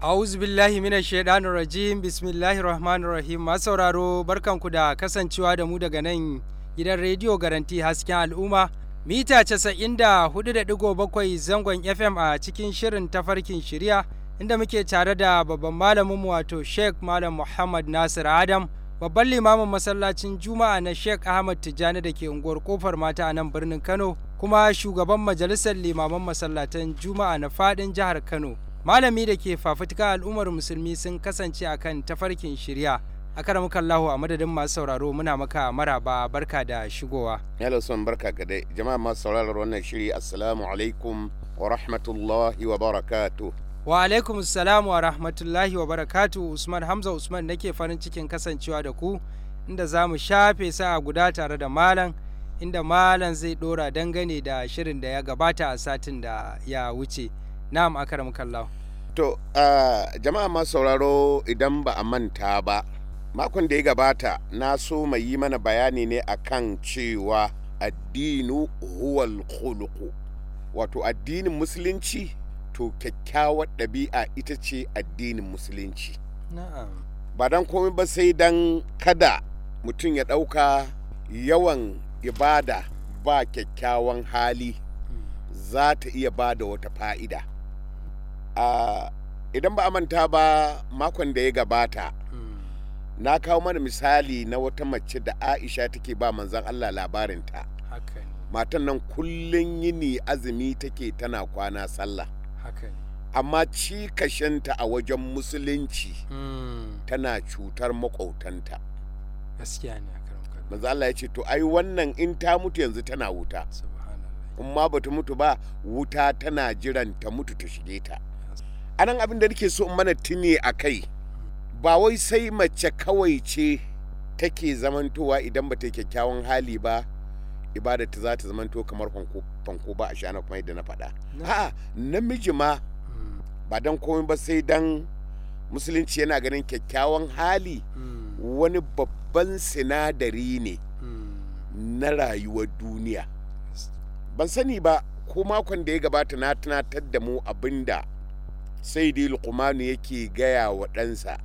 A'udhu billahi minash shaitanir rajim bismillahir rahmanir rahim masu sauraro barkanku da kasancewa da mu daga nan gidan rediyo garanti hasken al'umma mita 94.7 zangon FM a cikin shirin tafarkin shirya inda muke tare da babban malamin wato Sheikh Malam Muhammad Nasir Adam babban limamin masallacin Juma'a na Sheikh Ahmad Tijjani da ke unguwar kofar mata a nan birnin Kano kuma shugaban majalisar limaman masallatan Juma'a na fadin jihar Kano malami da ke fafutuka al'ummar musulmi sun kasance akan tafarkin shirya a karamukallahu a madadin masu sauraro muna maka maraba barka da shigowa Hello son barka ga dai jama'a masu sauraron wannan shiri assalamu alaikum wa rahmatullahi wa barakatuh wa alaikum salamu wa rahmatullahi wa barakatu usman hamza usman nake farin cikin kasancewa da ku inda za mu shafe sa'a guda tare da malam inda malam zai dora dangane da shirin da ya gabata a satin da ya wuce na'am akaram kallahu to uh, jama'a masu sauraro idan ba a manta ba makon da ya gabata na so mai yi mana bayani ne akan cewa addinu huwal khuluqu wato addinin musulunci to kyakkyawar ɗabi'a ita ce addinin musulunci na'am ba don komai ba sai don kada mutum ya ɗauka yawan ibada ba kyakkyawan hali za ta iya ba da wata fa'ida a idan ba a manta ba makon da ya gabata na kawo mana misali na wata mace da aisha take ba manzan allah labarinta haka ne matan nan kullum yini azumi take tana kwana sallah haka ne amma cikashenta a wajen musulunci Mm, tana cutar maƙautanta gaskiya ne akaram kallahu manzo Allah ya ce to ai wannan in ta mutu yanzu tana wuta subhanallah in ma bata mutu ba wuta tana jiran ta mutu ta shige ta anan abin da nake so in mana tuni a kai ba wai sai mace kawai ce take zamantowa idan ba ta yi kyakkyawan hali ba ibada ta za ta zamanto kamar fanko fanko ba a shana kuma yadda na faɗa Na- a'a namiji ma Mm, ba dan komai ba sai dan musulunci yana ganin kyakkyawan hali mm, wani babban sinadari ne mm. na rayuwar duniya ban sani ba ko makon da ya gabata na tunatar da mu abinda sai dai luqmanu yake gaya wa ɗansa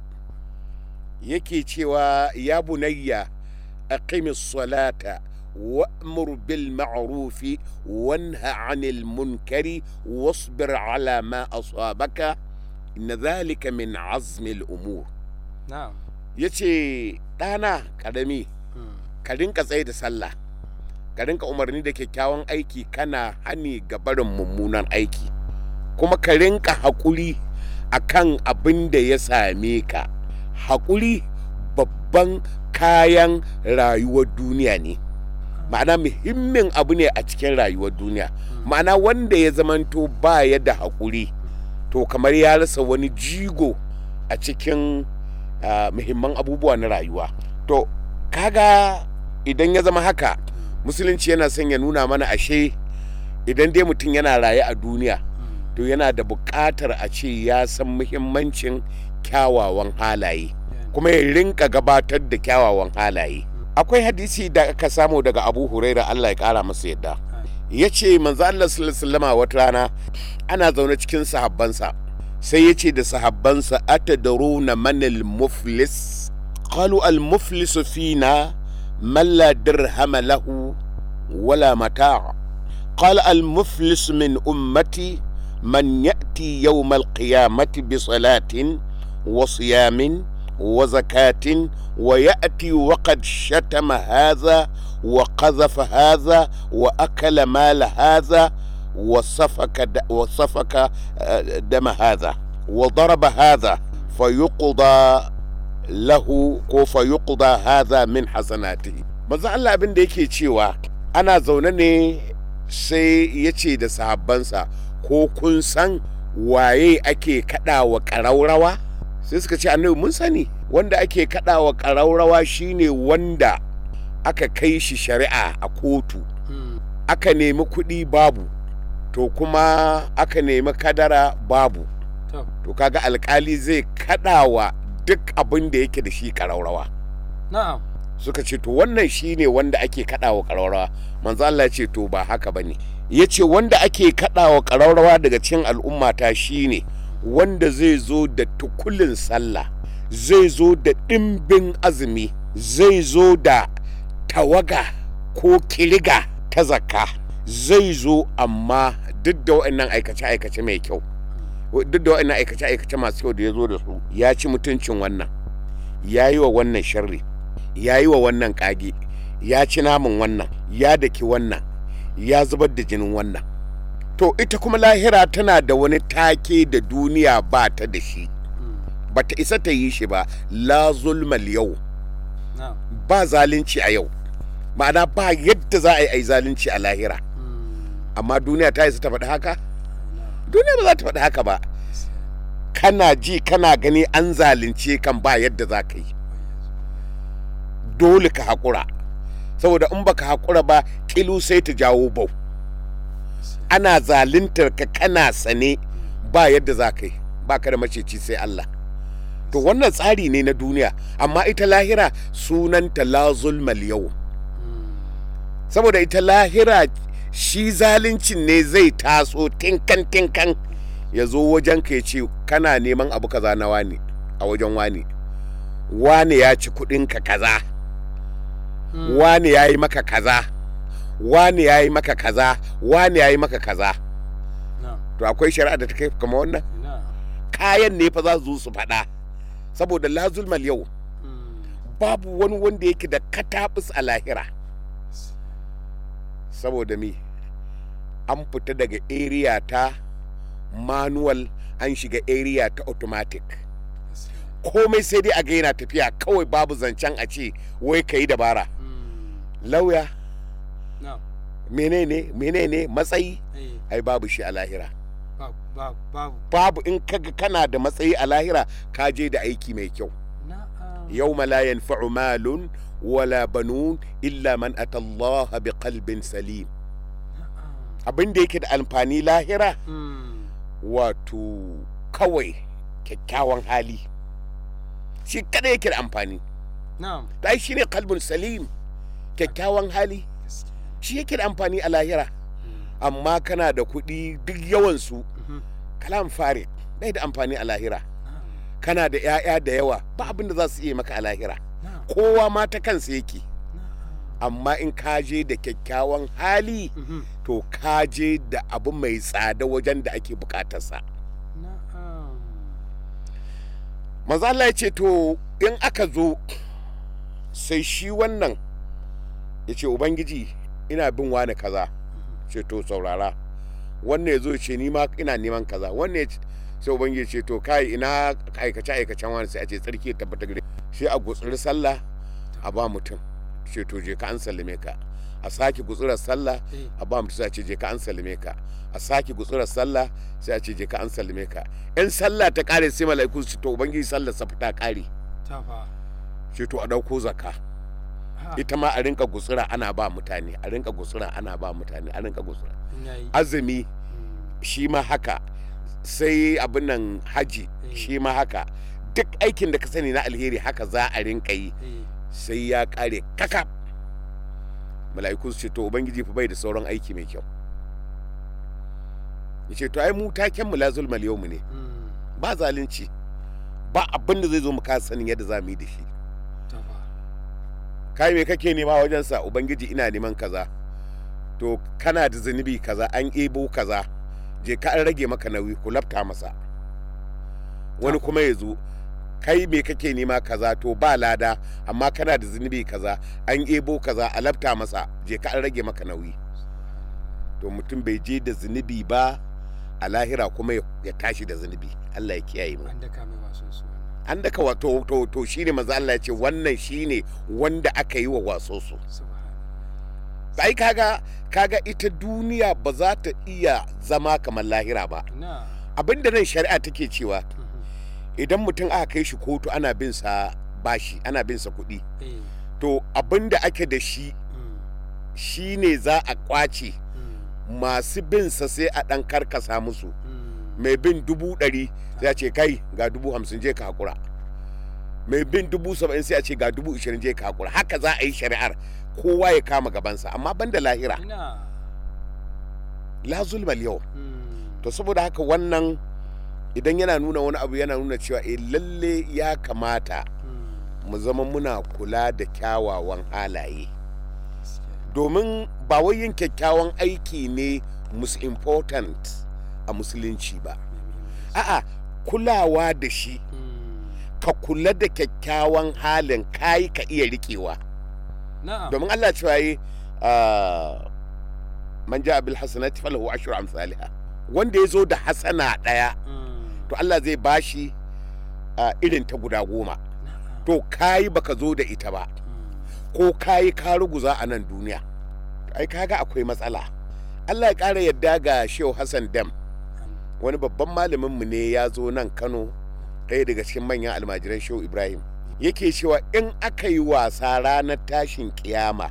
yake cewa ya bunayya aqimis salata wa'mur bil ma'rufi wanha 'anil munkari wasbir 'ala ma asabaka inna dhalika min 'azmi al umur na'am yace ɗana ƙarami Mm, ka rinka tsaye da sallah ka rinka umarni da kyakkyawan aiki kana hani ga barin mummunan aiki kuma ka rinka haƙuri a kan abin da ya same ka haƙuri babban kayan rayuwar duniya ne ma'ana muhimmin abu ne a cikin rayuwar duniya ma'ana wanda ya zamanto ba ya da haƙuri to kamar ya rasa wani jigo a cikin ah, muhimman abubuwa na rayuwa to kaga idan ya zama haka musulunci yana son ya nuna mana ashe idan dai mutum yana raye a duniya mm. to yana da buƙatar a ce ya san muhimmancin kyawawan halaye kuma ya rinka gabatar da kyawawan halaye akwai hadisi da aka samu daga abu huraira allah ya ƙara masa yadda ya ce manzo allah sallallahu alaihi wasallama wata rana ana zaune cikin sahabbansa sai ya ce da sahabbansa atadaruna manil muflis qalu al muflisu fina man la dirhama lahu wala mata' قال المفلس من أمتي من يأتي يوم القيامة بصلاة وصيام وزكاة ويأتي وقد شتم هذا وقذف هذا وأكل مال هذا وسفك د- وسفك آه، دم هذا وضرب هذا فيقضى له ko fa yuqda hadha min hasanatihi manzo Allah abin da yake cewa ana zaune ne sai ya ce da sahabbansa ko kun san waye ake kaɗawa ƙaraurawa sai suka ce annabi mun sani wanda ake kaɗawa ƙaraurawa shine wanda aka kai shi shari'a a kotu Mm, aka nemi kuɗi babu to kuma aka nemi kadara babu to to kaga alkali zai kaɗawa duk abin da yake da shi ƙaraurawa na'am suka ce to wannan shine wanda ake kaɗawa ƙararrawa manzo Allah ya ce to ba haka bane ya ce wanda ake kaɗawa ƙararrawa daga cikin al'ummata shine wanda zai zo da tukulin sallah zai zo da ɗimbin azumi zai zo da tawaga ko kiriga ta zakka zai zo amma duk da waɗannan aikace-aikace mai kyau duk da waɗannan aikace-aikace masu kyau da ya zo da su ya ci mutuncin wannan ya yi wa wannan sharri ya yi wa wannan kage ya ci namun wannan ya daki wannan ya zubar da jinin wannan to ita kuma lahira tana da wani take da duniya ba ta da shi ba ta isa ta yi shi ba la zulmal yau ba zalunci a yau ma'ana ba yadda za a yi a yi zalunci a lahira amma duniya ta isa ta faɗi haka duniya ba za ta faɗi haka ba kana ji kana gani an zalunce kan ba yadda za ka yi dole ka haƙura saboda in baka haƙura ba kilu sai ta jawo bau ana zaluntar ka kana sane ba yadda za ka yi ba ka da maceci sai Allah to wannan tsari ne na duniya amma ita lahira sunanta la zulmal yau saboda ita lahira shi zaluncin ne zai taso tinkan tinkan ya zo wajen ka ya ce kana neman abu kaza na wani a wajen wani wani ya ci kudinka kaza wani ya yi maka kaza wani ya yi maka kaza wani ya yi maka kaza to akwai shari'a da ta kai kama wannan kayan ne fa za su zo su faɗa saboda la zulmal yau babu wani wanda yake da katabus a lahira saboda mi an fita daga area ta manual an shiga area ta automatic komai sai dai a ga yana tafiya kawai babu zancen a ce wai ka yi dabara lauya menene menene matsayi ai babu shi a lahira babu in kaga kana da matsayi a lahira ka je da aiki mai kyau yau la yanfa'u malun wala banun illa man atallaha bi qalbin salim abin da yake da amfani lahira wato kawai kyakkyawan hali shi kada yake da amfani ta shi ne kalbin salim kyakkyawan hali shi yake da amfani a lahira amma kana da kuɗi duk yawansu kalam fare bai da amfani a lahira kana da 'ya'ya da yawa ba abin da za su iya maka a lahira kowa ma ta kansa yake amma in ka je da kyakkyawan hali to ka je da abu mai tsada wajen da ake bukatarsa maza Allah ya ce to in aka zo sai shi wannan ya ce ubangiji ina bin wani kaza ce to saurara wannan ya zo ce ni ma ina neman kaza wannan sai ubangiji ce to kai ina aikace aikacen wani sai a ce tsarki ya tabbata gare shi a gutsuri sallah a ba mutum ce to je ka an sallame ka a sake gutsurar sallah a ba mutum sai a ce je ka an sallame ka a sake gutsurar sallah sai a ce je ka an sallame ka in sallah ta kare sai mala'iku su to ubangiji sallar sa ta kare ce to a dauko zakka ita ma a rinka gutsura ana ba mutane a rinka gutsura ana ba mutane a rinka gutsura azumi shi ma haka sai abin nan haji shi ma haka duk aikin da ka sani na alheri haka za a rinka yi sai ya kare kaka mala'iku su ce to ubangiji fa bai da sauran aiki mai kyau ya ce to ai mu taken mu la zulmal yau ne ba zalunci ba abin da zai zo mu kasa sanin yadda za mu yi da shi kai me kake nema wajensa ubangiji ina neman kaza to kana da zunubi kaza an ebo kaza je ka an rage maka nauyi ku lafta masa wani kuma ya zo kai me kake nema kaza to ba lada amma kana da zunubi kaza an ebo kaza a lafta masa je ka an rage maka nauyi to mutum bai je da zunubi ba a lahira kuma ya tashi da zunubi Allah ya kiyaye mu an daka wato to to shine manzo Allah ya ce wannan shine wanda aka yi wa waso su sai kaga kaga ita duniya ba za ta iya zama kamar lahira ba abinda nan shari'a take cewa idan mutum aka kai shi kotu ana bin sa bashi ana bin sa kuɗi to abinda ake da shi shine za a kwace masu bin sa sai a ɗan karkasa musu mai bin dubu ɗari sai a ce kai ga dubu hamsin je ka hakura mai bin dubu saba'in sai a ce ga dubu ishirin je ka hakura haka za a yi shari'ar kowa ya kama gabansa amma ban da lahira la zulmal yau to saboda haka wannan idan yana nuna wani abu yana nuna cewa eh lalle ya kamata mu zama muna kula da kyawawan halaye domin ba wai yin kyakkyawan aiki ne most important a musulunci ba a'a kulawa da shi ka kula da kyakkyawan halin kayi ka iya rikewa na'am domin Allah cewa yi man ja bil hasanati falahu ashru amsalha wanda ya zo da hasana daya to Allah zai bashi ah, irin ta guda goma to kayi baka zo da ita ba ko kayi ka ruguza a nan duniya ai kaga akwai matsala Allah ya ƙara yadda ga Shehu Hassan Dam wani babban malamin mu ne ya zo nan Kano ɗaya daga cikin manyan almajiran Shehu Ibrahim yake cewa in aka yi wasa ranar tashin kiyama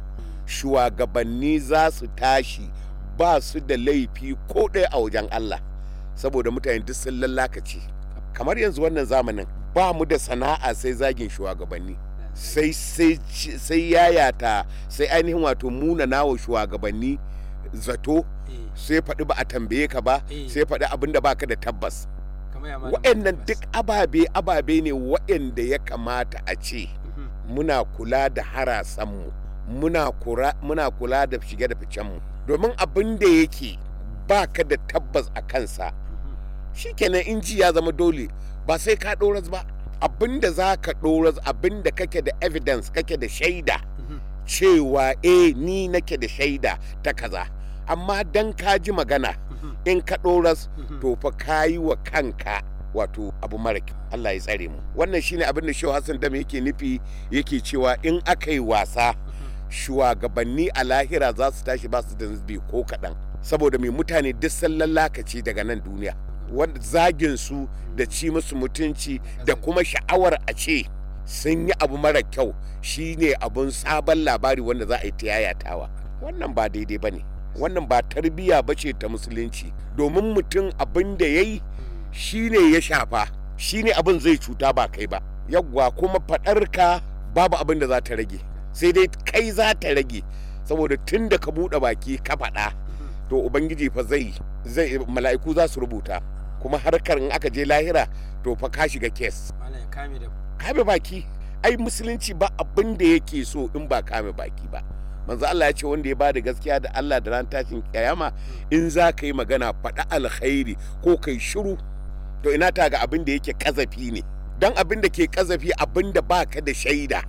shugabanni za su tashi ba su da laifi ko ɗaya a wajen Allah saboda mutane duk sun lallakace kamar yanzu wannan zamanin ba mu da sana'a sai zagin shugabanni sai sai sai yayata sai ainihin wato munana wa shugabanni zato sai faɗi ba a tambaye ka ba Eh. sai faɗi abin da baka da tabbas kamar ya malam waɗannan Abbas. duk ababe ababe ne waɗanda ya kamata a ce Mhm. muna kula da harasanmu muna kura- muna kula da shige da ficenmu domin abin da yake ba ka da tabbas a kansa shikenan in ji ya zama dole ba sai ka ɗoras ba abin da za ka ɗoras abin da kake da evidence kake da shaida Mhm. cewa eh ni nake da shaida ta kaza amma dan ka ji magana Mhm. in ka ɗoras Mhm. to fa ka yi wa kanka wato abu mara kyau Allah ya tsare mu wannan shine abin da Shehu Hassan Dam yake nufi yake cewa in aka yi wasa shugabanni a lahira za su tashi ba su da zubi ko kaɗan saboda mai mutane duk sallan lakaci daga nan duniya wanda zagin su da ci musu mutunci da kuma sha'awar a ce sun yi abu mara kyau shine abun sabon labari wanda za a yi ta yayatawa wannan ba daidai ba ne wannan ba tarbiyya ba ce ta musulunci domin mutum abin da ya yi shine ya shafa shine abin zai cuta ba kai ba yawwa kuma faɗarka babu abin da za ta rage sai dai kai za ta rage saboda tun da ka buɗe baki ka faɗa to ubangiji fa zai zai mala'iku za su rubuta kuma harkar in aka je lahira to fa ka shiga kes malam ya kame da kame baki ai musulunci ba abin da yake so in ba kame baki ba manzo Allah ya ce wanda ya bada gaskiya da Allah da ran tashin kiyama in za ka yi magana faɗa alkhairi ko kai shiru to ina ta ga abin da yake kazafi ne dan abin da ke kazafi abin da baka da shaida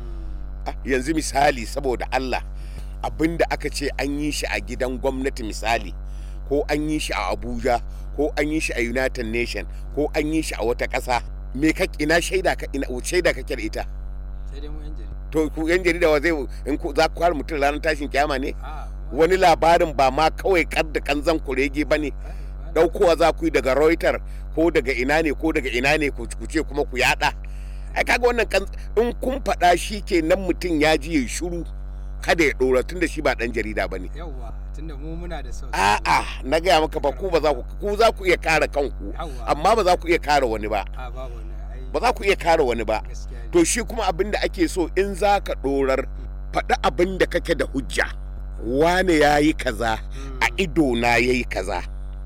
Ah, yanzu misali saboda Allah abin da aka ce an yi shi a gidan gwamnati misali ko an yi shi a Abuja ko an yi shi a United Nation ko an yi shi a wata ƙasa me ka ina shaida ka ina shaida kake da ita sai dai mu yan jarida to ku yan jarida wa zai in ku za ku kare mutum ranar tashin kiyama ne a wani labarin ba ma kawai kar da kanzan kurege ba ne daukowa za ku yi daga Reuters ko daga ina ne ko daga ina ne ku ku ce kuma ku yada ai kaga wannan kan in kun faɗa shi kenan mutum ya ji ya shiru kada ya ɗora tun da shi ba ɗan jarida ba ne yawwa tunda mu muna da sau a'a na gaya maka ba ku ba za ku ku za ku iya kare kanku Yawwa. amma ba za ku iya kare wani ba a babu wani ai ba za ku iya kare wani ba gaskiya ne to shi kuma abin da ake so in za ka ɗorar faɗi abin da kake da hujja wane ya yi kaza a idona ya yi kaza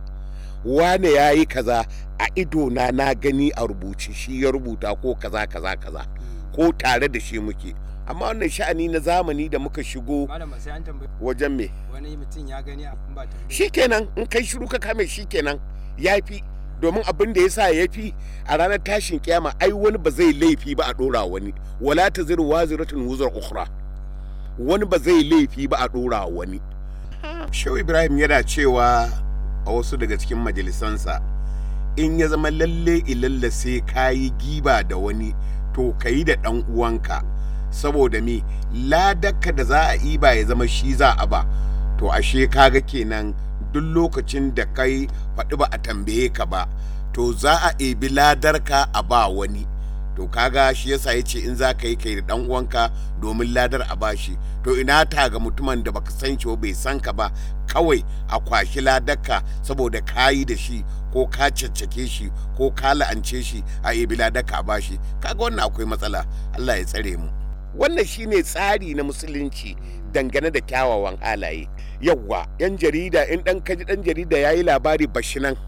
wane ya yi kaza a idona na gani a rubuce shi ya rubuta ko kaza kaza kaza ko tare da shi muke amma wannan sha'ani na zamani da muka shigo malam ba sai an tambayi wajen me wani mutum ya gani a in ba tambayi shikenan in kai shiru ka kame shikenan ya fi domin abin da ya sa ya fi a ranar tashin kiyama ai wani ba zai laifi ba a ɗora wani wala ta ziru waziratun wuzar ukhra wani ba zai laifi ba a ɗora wani shehu ibrahim yana cewa a wasu daga cikin majalisansa in ya zama lalle ilalla sai ka yi giba da wani to ka yi da ɗan uwanka saboda me ladakka da za a iba ya zama shi za a ba to ashe kaga kenan duk lokacin da kai faɗi ba a tambaye ka ba to za a ebi ladarka a ba wani to kaga shi yasa ya ce in za ka yi kai da ɗan uwanka domin ladar a bashi to ina ta ga mutumin da baka san shi ba bai san ka ba kawai a kwashi ladarka saboda ka yi da shi ko ka caccake shi ko ka la'ance shi a ebi ladarka a bashi kaga wannan akwai matsala Allah ya tsare mu wannan shine tsari na musulunci dangane da kyawawan halaye yawwa yan jarida in dan kaji dan jarida yayi labari bashi nan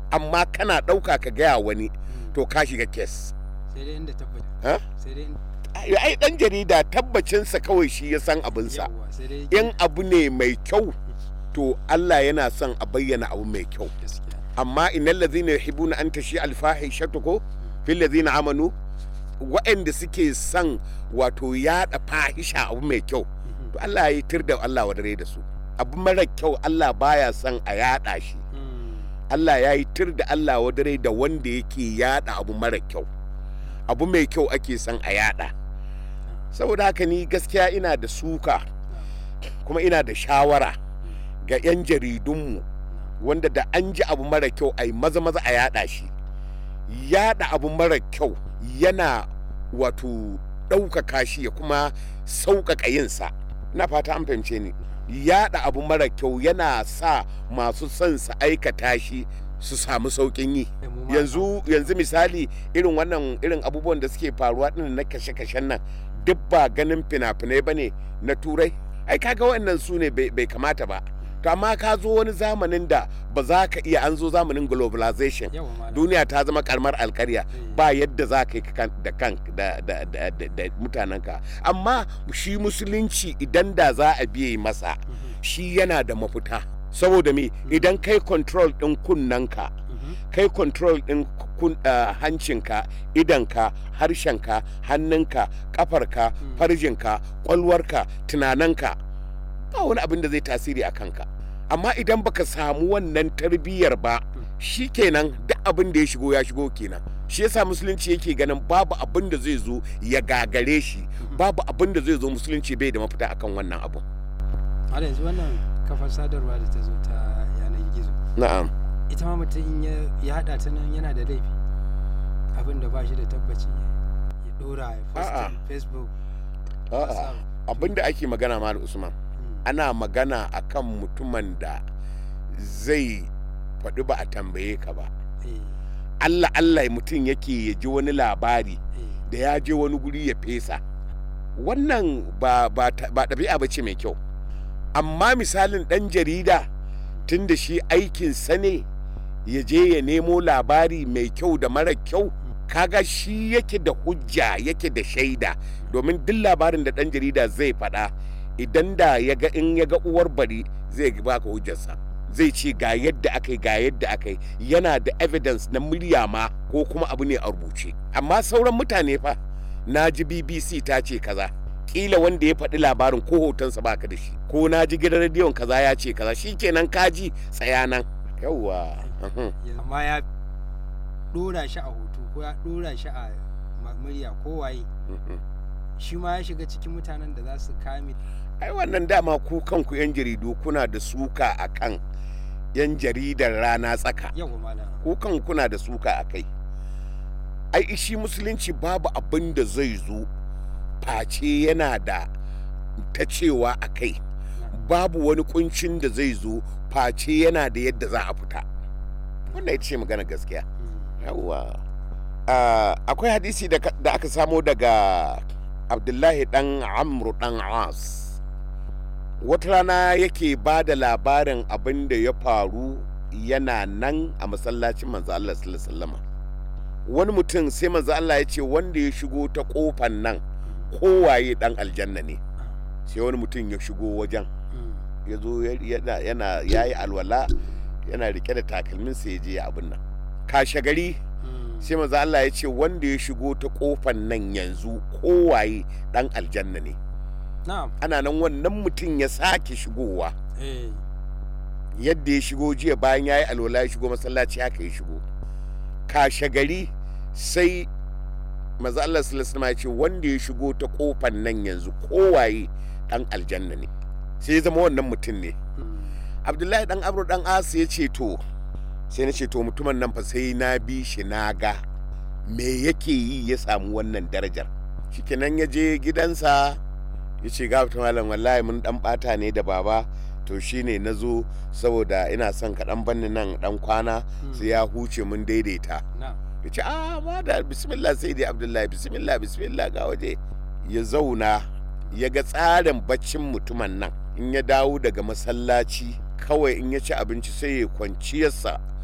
amma kana ɗauka ka gaya wani to ka shiga kes sai dai inda tabbata ha? sai dai in- ai ai dan jarida tabbacinsa kawai shi ya san abinsa yawwa sai dai in abu ne mai kyau to Allah yana son a bayyana abu mai kyau gaskiya amma innal ladhina yuhibbuna an tashi al fahishatu ko fil ladhina amanu waɗanda suke son wato yaɗa fahisha abu mai kyau to Allah ya yi tir da Allah wadare da su abu mara kyau Allah baya son a yaɗa shi Mm. Allah ya yi tir da Allah wadare da wanda yake yaɗa abu mara kyau abu mai kyau ake son a yaɗa saboda haka ni gaskiya ina da suka kuma ina da shawara ga 'yan jaridunmu wanda da an ji abu mara kyau a yi maza maza a yada shi yada abu mara kyau yana wato ɗaukaka shi ya kuma sauƙaƙa yinsa na fata an fahimce ni yada abu mara kyau yana sa masu son su aikata shi su samu sauƙin yi Eh, mu ma- yanzu yanzu misali irin wannan irin abubuwan da suke faruwa ɗin na kashe-kashen nan duk ba ganin fina-finai ba ne na turai ai kaga wannan su ne bai bai kamata ba to amma ka zo wani zamanin da ba za ka iya an zo zamanin globalization yawa malam duniya ta zama karamar alkarya Eh. ba yadda za ka yi kan- da kan da, da, da, da, da mutanenka amma shi musulunci idan da za a biye masa Mhm. shi yana da mafita saboda me idan kai control ɗin kunnanka Mhm. kai control ɗin kun, uh, hancinka idanka harshenka hannunka kafarka Mm. farjinka kwalwarka tunananka ba wani abin da zai tasiri a kanka amma idan baka samu wannan tarbiyyar ba shi kenan duk abin da ya shigo ya shigo kenan shi yasa musulunci yake ganin babu abin da zai zo ya gagare shi babu abin da zai zo musulunci bai da mafita akan wannan abu har yanzu wannan kafar sadarwa da ta zo ta yanar gizo na'am ita ma mutum in ya- ya haɗa ta nan yana da laifi abin da ba shi da tabbaci ya ɗora ya A'a. postin facebook a'a WhatsApp. abin da ake magana ma usman Mm. ana magana akan mutumin da zai faɗi ba a tambaye ka ba Eh, allah allah mutum yake ya ji wani labari eh, da ya je wani guri ya fesa wannan ba ba ta- ba ɗabi'a ba ce mai kyau amma misalin ɗan jarida tun da shi aikinsa ne ya je ya nemo labari mai kyau da mara kyau kaga shi yake da hujja yake da shaida domin duk labarin da ɗan jarida zai faɗa idan da ya ga in ya ga uwar bari zai baka hujjarsa zai ce ga yadda aka yi ga yadda aka yi yana da evidence na murya ma ko kuma abu ne a rubuce amma sauran mutane fa na ji bbc ta ce kaza kila wanda ya faɗi labarin ko hotonsa baka da shi ko na ji gidan rediyon kaza ya ce kaza shikenan kaji tsaya nan yawwa uhum. ya- amma ya ɗora shi a hoto ko ya ɗora shi a ma- murya ko waye Mhm. shi ma ya shiga cikin mutanen da za su kame ai wannan dama ku kanku yan jaridu kuna da suka akan yan jaridar rana tsaka yawa malam ku kan kuna da suka a kai ai shi musulunci babu abin da zai zo face yana da ta cewa a kai babu wani kuncin da zai zo face yana da yadda za a fita wannan ita ce magana gaskiya Mm. yawwa Ah, akwai hadisi da ka- da aka samo daga abdullahi dan amru dan as wata rana yake ba da labarin abin da ya faru yana nan a masallacin manzo Allah sallallahu alaihi wasallam wani mutum sai manzo Allah ya ce wanda ya shigo ta kofan nan kowaye dan aljanna ne sai wani mutum ya shigo wajen Mm. ya zo ya- yana yana yayi alwala yana rike da takalminsa ya je ya abin nan kashe gari Mm. sai manzo Allah ya ce wanda ya shigo ta kofan nan yanzu kowaye dan aljanna ne na'am ana nan wannan mutum ya sake shigowa eh yadda ya shigo jiya bayan ya yi alwala ya shigo masallaci haka ya shigo kashe gari sai maza Allah sallallahu alaihi ya ce wanda ya shigo ta kofan nan yanzu kowaye dan aljanna ne sai ya zama wannan mutum ne Mm. abdullahi dan abru dan asu ya ce to sai na ce to mutumin nan fa sai na bi shi na ga me yake yi ya samu wannan darajar shikenan ya je gidansa ya ce ga malam wallahi mun dan bata ne da baba to shine na zo saboda ina son ka dan banni nan dan kwana sai ya huce mun daidaita na'am ya ce a ma da bismillah sai dai abdullahi bismillah bismillah ga waje ya zauna ya ga tsarin baccin mutumin nan in ya dawo daga masallaci kawai in ya ci abinci sai ya kwanciyarsa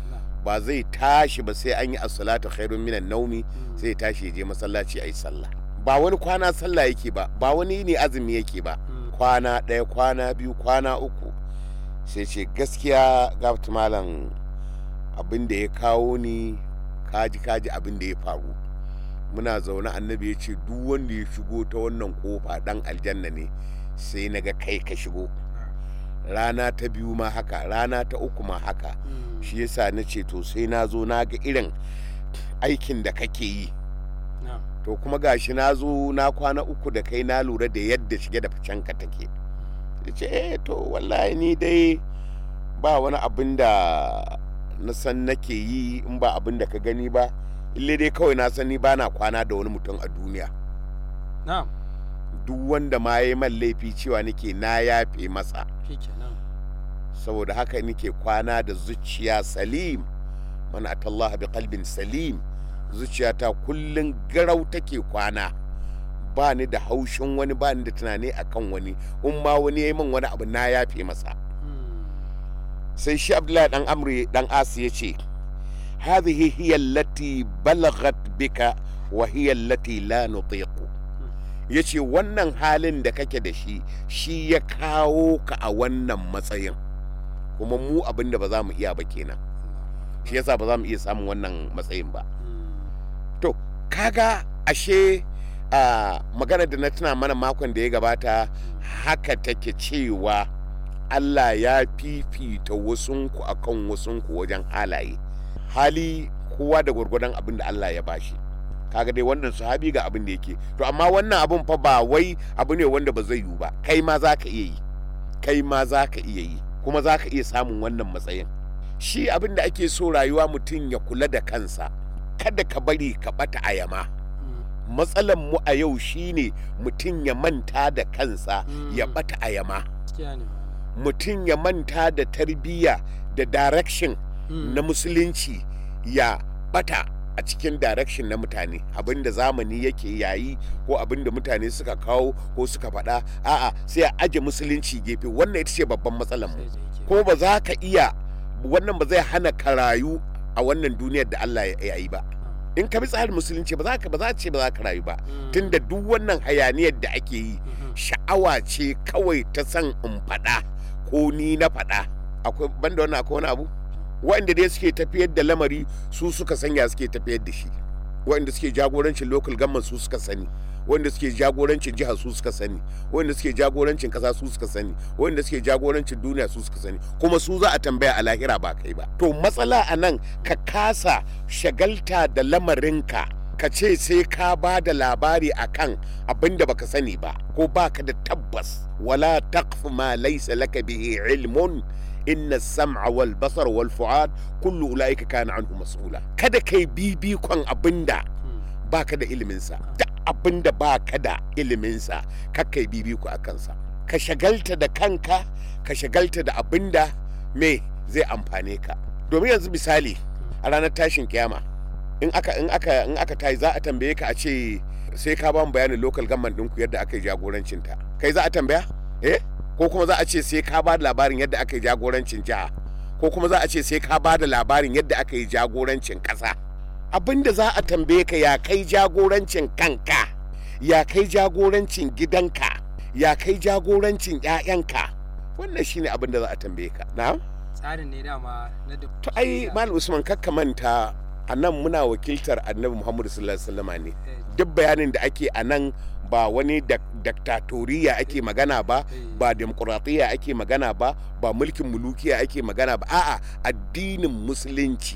ba zai tashi ba sai an yi as-salatu khairun minan naumi sai ya tashi ya je masallaci ayi sallah ba wani kwana sallah yake ba ba wani ne azumi yake ba kwana ɗaya kwana biyu kwana uku sai ce gaskiya gafta malam abin da ya kawo ni kaji kaji abin da ya faru muna zaune annabi ya ce duk wanda ya shigo ta wannan kofa dan aljanna ne sai na ga kai ka shigo rana ta biyu ma haka rana ta uku ma haka shi yasa na ce to sai na zo na ga irin aikin da kake yi to kuma gashi na zo na kwana uku da kai na lura da yadda shige da ka take ya ce eh to wallahi ni dai ba wani abin da na san nake yi in ba abin da ka gani ba ille dai kawai na sani ba na kwana da wani mutum a duniya duk wanda ma ya yi man laifi cewa nake na yafe masa saboda haka nake kwana da zuciya salim man atallaha bi qalbin salim zuciyata kullum garau take kwana ba ni da haushin wani ba ni da tunani akan wani in ma wani ya yi min wani abu na yafe masa sai shi abdullahi dan amri dan asi ya ce hadhihi hiya allati balagat bika wa hiya allati la nutiqu yace wannan halin da kake da shi shi ya kawo ka a wannan matsayin kuma mu abin da ba za mu iya ba kenan shi yasa ba za mu iya samun wannan matsayin ba to kaga ashe a magana da na tuna mana makon da ya gabata haka take cewa Allah ya fifita wasunku akan wasunku wajen halaye hali kowa da gwargwadon abin da Allah ya bashi kaga dai wannan sahabi ga abin da yake to amma wannan abin fa ba wai abu ne wanda ba zai yiwu ba kai ma za ka iya yi kai ma za ka iya yi kuma za ka iya samun wannan matsayin shi abin da ake so rayuwa mutum ya kula da kansa kada ka bari ka bata a yama matsalan mu a yau shine mutum ya manta da kansa ya bata a yama mutum ya manta da tarbiyya da direction na musulunci ya bata a cikin direction na mutane abinda zamani yake yayi ko abinda mutane suka kawo ko suka faɗa a'a sai a aje musulunci gefe wannan ita ce babban matsalar mu ko ba za ka iya wannan ba zai hana ka rayu a wannan duniyar da Allah ya yi ba in ka bi tsarin musulunci ba za ka ba za ce ba za ka rayu ba tunda duk wannan hayaniyar da ake yi sha'awa ce kawai ta san in faɗa ko ni na faɗa akwai banda wannan akwai wani abu waɗanda dai suke tafiyar da lamari su suka sanya suke tafiyar da shi waɗanda suke jagorancin local government su suka sani waɗanda suke jagorancin jihar su suka sani waɗanda suke jagorancin ƙasa su suka sani waɗanda suke jagorancin duniya su suka sani kuma su za a tambaya a lahira ba kai ba to matsala a nan ka kasa shagalta da lamarinka ka ce sai ka ba da labari akan abin da baka sani ba ko baka da tabbas wala taqfu ma laysa laka bihi ilmun inna sam'a wal basar wal fu'ad kullu ulaika kana anhu mas'ula kada kai bibikon abinda baka da ilimin sa da abinda baka da ilimin sa ka kai bibiko a kansa ka shagalta da kanka ka shagalta da abinda me zai amfane ka domin yanzu misali a ranar tashin kiyama in aka in aka in aka tayi za a tambaye ka a ce sai ka ba mu bayanin local government ɗinku yadda aka yi jagorancin ta kai za a tambaya eh ko kuma za a ce sai ka ba da labarin yadda aka yi jagorancin jiha ko kuma za a ce sai ka ba da labarin yadda aka yi jagorancin ƙasa abinda za a tambaye ka ya kai jagorancin kanka ya kai jagorancin gidanka ya kai jagorancin 'ya'yanka wannan shine abin da za a tambaye ka na tsarin ne dama na da to ai malam usman kakka manta a nan muna wakiltar annabi muhammadu sallallahu alaihi wasallama ne duk bayanin da ake a nan ba wani daktatoriya ake magana ba ba demokuraɗiyya ake magana ba ba mulkin mulukiya ake magana ba a'a addinin musulunci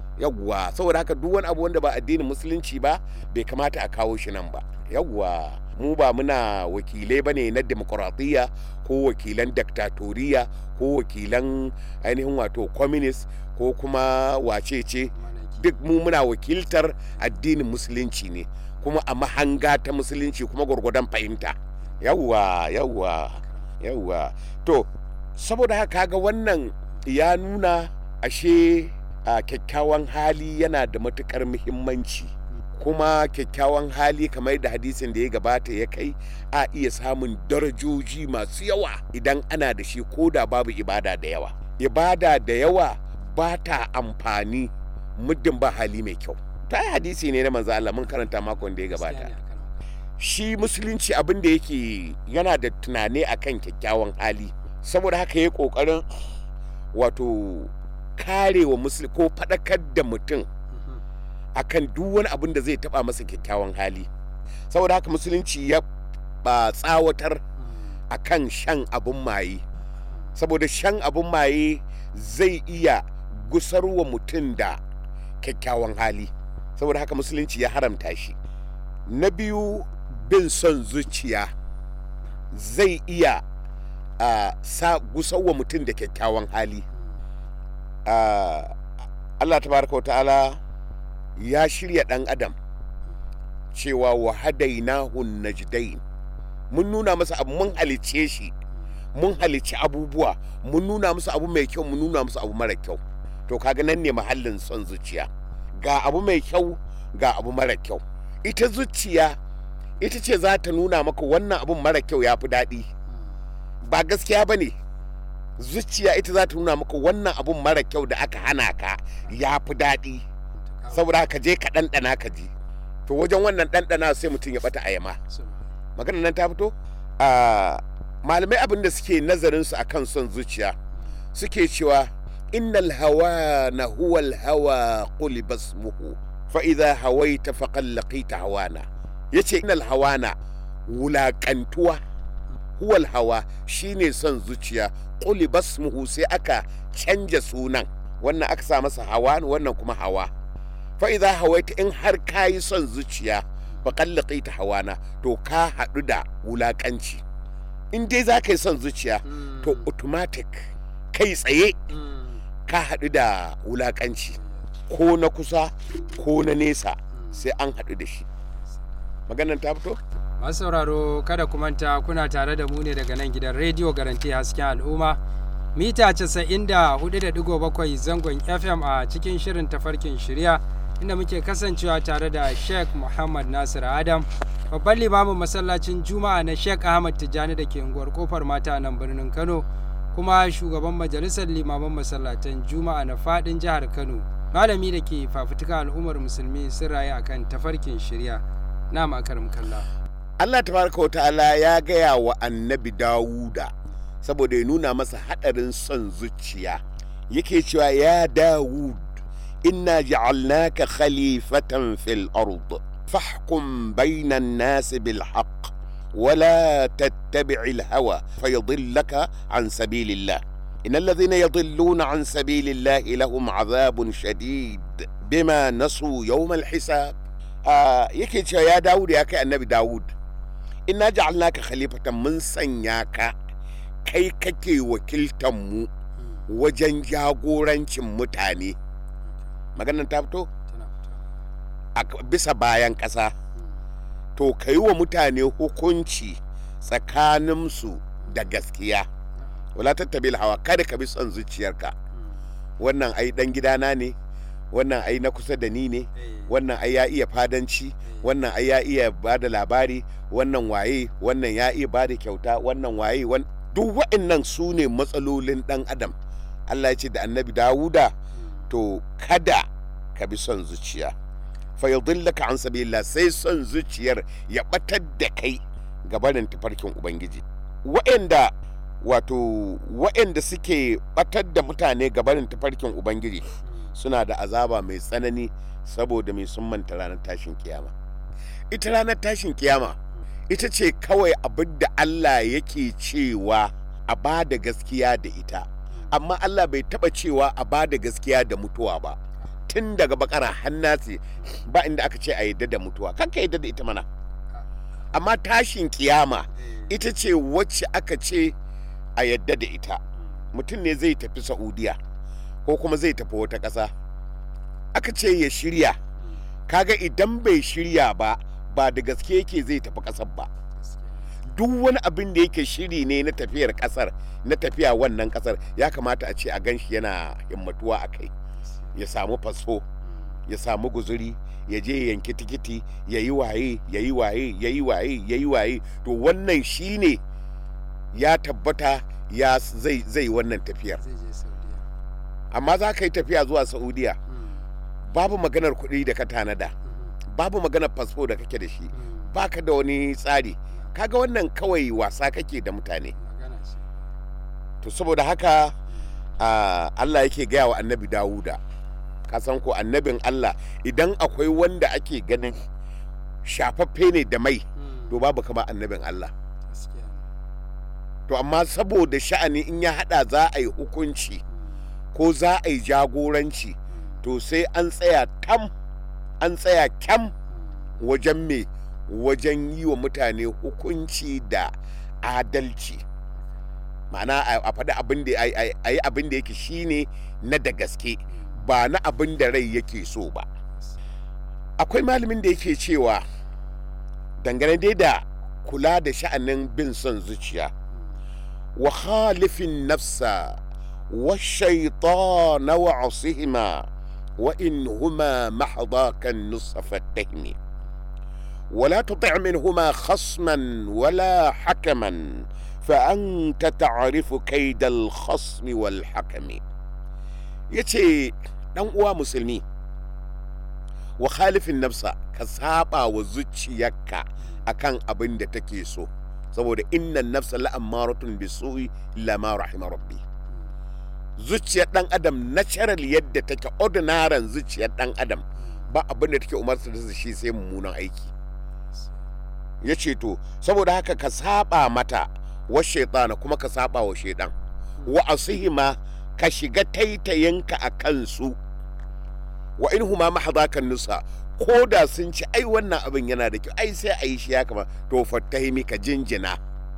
yawwa saboda haka duk wani abu wanda ba addinin musulunci ba bai kamata a kawo shi nan ba yawwa mu ba muna wakilai bane na demokuraɗiyya ko wakilan daktatoriya ko wakilan ainihin wato communist ko kuma wacece duk mu muna wakiltar addinin musulunci ne kuma a mahanga ta musulunci kuma gwargwadon fahimta yawwa yawwa yawwa to saboda haka ga wannan ya nuna ashe a kyakkyawan hali yana da matukar muhimmanci kuma kyakkyawan hali kamar da hadisin da ya gabata ya kai a iya samun darajoji masu yawa idan ana da shi ko da babu ibada da yawa ibada da yawa ba ta amfani muddin ba hali mai kyau ta yi hadisi ne na manzo Allah mun karanta makon da ya gabata shi musulunci abin da yake yana da tunani akan kyakkyawan hali saboda haka ya kokarin wato karewa musulmi ko faɗakar da mutum akan duk wani abin da zai taba masa kyakkyawan hali saboda haka musulunci ya ba tsawatar akan shan abin maye saboda shan abin maye zai iya gusarwa mutum da kyakkyawan hali saboda haka musulunci ya haramta shi na biyu bin son zuciya zai iya uh, sa gusarwa mutum da kyakkyawan hali uh, allah tabaraka wa ta'ala ya shirya ɗan adam cewa wa hadainahu najdain mun nuna masa abu mun halice shi mun halici abubuwa mun nuna musu abu mai kyau mun nuna musu abu mara kyau to kaga nan ne mahallin son zuciya ga abu mai kyau ga abu mara kyau ita zuciya ita ce za ta nuna maka wannan abun mara kyau ya fi daɗi ba gaskiya ba ne zuciya ita za ta nuna maka wannan abun mara kyau da aka hana ka ya fi daɗi saboda ka je ka ɗanɗana ka ji to wajen wannan ɗanɗana sai mutum ya ɓata ayama magana nan ta fito malamai abin da suke nazarin su akan son zuciya suke cewa innal hawa na huwal hawa quli basmuhu fa idza hawaita faqad laqita hawana yace innal hawana wulakantuwa huwal hawa shine son zuciya quli basmuhu sai aka canja sunan wannan aka sa masa hawa wannan kuma hawa fa idza hawaita in har kayi son zuciya faqad laqita hawana to ka haɗu da wulakanci in dai za ka yi son zuciya to automatic kai tsaye ka haɗu da wulaƙanci ko na kusa ko na nesa sai an haɗu da shi maganan ta fito masu sauraro kada ku manta kuna tare da mu ne daga nan gidan rediyo garanti hasken al'umma mita 94.7 zangon fm a cikin shirin tafarkin shirya inda muke kasancewa tare da sheikh muhammad nasir adam babban limamin masallacin juma'a na sheikh ahmad tijjani da ke unguwar kofar mata nan birnin kano kuma shugaban majalisar limaman masallatan juma'a na fadin jihar kano malami da ke fafutuka al'ummar musulmi sun rayu akan tafarkin shirya na makarim kalla allah tabaraka wa ta'ala ya gaya wa annabi dawuda saboda ya nuna masa hadarin son zuciya yake cewa ya dawud inna ja'alnaka khalifatan fil ard فاحكم بين الناس بالحق ولا تتبع الهوى فيضلك عن سبيل الله إن الذين يضلون عن سبيل الله لهم عذاب شديد بما نسوا يوم الحساب آه يكي يا داود يا كي النبي داود إنا جعلناك خليفة من سنياك كي كي وكلتمو وجن جاغورانشن متاني maganan ta fito a bisa bayan ƙasa to ka yi wa mutane hukunci tsakaninsu da gaskiya wala tattabil hawa kada ka bi son zuciyarka wannan ai dan gidana ne wannan ai na kusa da ni ne wannan ai ya iya fadanci wannan ai ya iya ba da labari wannan waye wannan ya iya ba da kyauta wannan waye duk wa'annan su ne matsalolin dan adam allah ya ce da annabi dawuda to kada ka bi son zuciya fayadillaka an sabilillah sai son zuciyar ya batar da kai gabanin tafarkin ubangiji wa'anda wato wa'anda suke batar da mutane gabanin tafarkin ubangiji suna da azaba mai tsanani saboda mai sun manta ranar tashin kiyama ita ranar tashin kiyama ita ce kawai abin da Allah yake cewa a ba da gaskiya da ita amma Allah bai taba cewa a ba da gaskiya da mutuwa ba tun daga bakara hannasi ba inda aka ce a yadda da mutuwa kanka yadda da ita mana amma tashin kiyama ita ce wacce aka ce a yadda da ita mutum ne zai tafi saudiya ko kuma zai tafi wata ƙasa aka ce ya shirya kaga idan bai shirya ba ba da gaske yake zai tafi ƙasar ba duk wani abin da yake shiri ne na tafiyar ƙasar na tafiya wannan ƙasar ya kamata a ce a gan shi yana himmatuwa a kai ya samu faso ya samu guzuri ya je ya yanki tikiti ya yi waye ya yi waye ya yi waye ya yi waye to wannan shine ya tabbata ya zai zai wannan tafiyar amma za ka yi tafiya zuwa saudiya babu maganar kuɗi da ka tanada babu maganar fasfo da kake da shi baka da wani tsari kaga wannan kawai wasa kake da mutane to saboda haka ah, Allah yake gaya wa annabi Dawuda ka san ko annabin Allah idan akwai wanda ake ganin shafaffe ne da mai to babu kama annabin Allah to amma saboda sha'ani in ya hada za a yi hukunci ko za a yi jagoranci to sai an tsaya tam an tsaya kyam wajen me wajen yi wa mutane hukunci da adalci ma'ana a a faɗi abin da a yi abin da yake shine na da gaske ba na abin da rai yake so ba akwai malamin da yake cewa dangane dai da kula da sha'anin bin son zuciya wa khalifin nafsa wa shaitana wa asihima wa in huma mahdakan nusafattahmi ولا تطع منهما خصما ولا حكما فأنت تعرف كيد الخصم والحكم يتي دان uwa musulmi wa khalifin nafsa ka saba wa zuciyarka akan abin da take so saboda innan nafsa la'ammaratun bisu'i lama rahima rabbi zuciyar dan adam natural yadda take ordinary zuciyar dan adam ba abin da take umarsa da shi sai mummunan aiki ya ce to saboda haka ka saba mata wa shaitana kuma ka saba wa shaidan wa asihima ka shiga taitayinka a kansu wa in huma mahadakan nusa ko da sun ci ai wannan abin yana da kyau ai sai a yi shi ya kama to fattahimi ka jinjina